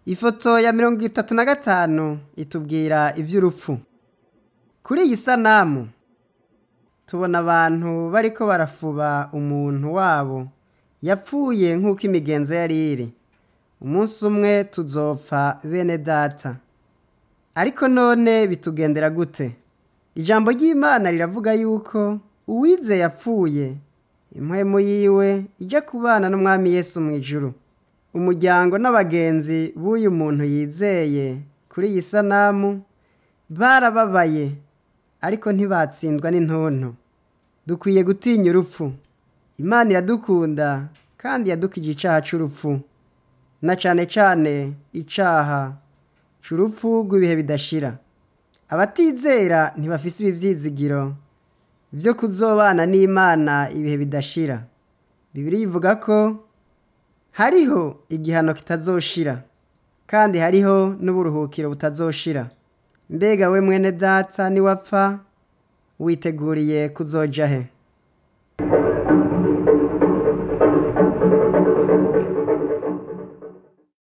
ifoto ya mirongo itatu na gatanu itubwira ivy'urupfu kuri iyi sanamu tubona abantu bariko barafuba umuntu wabo yapfuye nk'uko imigenzo yari iri umunsi umwe tuzopfa bene data ariko none bitugendera gute ijambo ry'imana riravuga yuko uwize yapfuye impwemu yiwe ijya kubana n'umwami yesu mu ijuru umuryango n'abagenzi b'uyu muntu yizeye kuri iyi sanamu barababaye ariko ntibatsindwa n'intonto dukwiye gutinya urupfu imana iradukunda kandi yadukije icaha c'urupfu na cane cane icaha c'urupfu rw'ibihe bidashira abatizera ntibafise ibi vyizigiro vyo kuzobana n'imana ibihe bidashira bibiri ivuga ko hariho igihano kitazoshira kandi hariho n'uburuhukiro butazoshira mbega we mwene data niwapfa witeguriye kuzoja he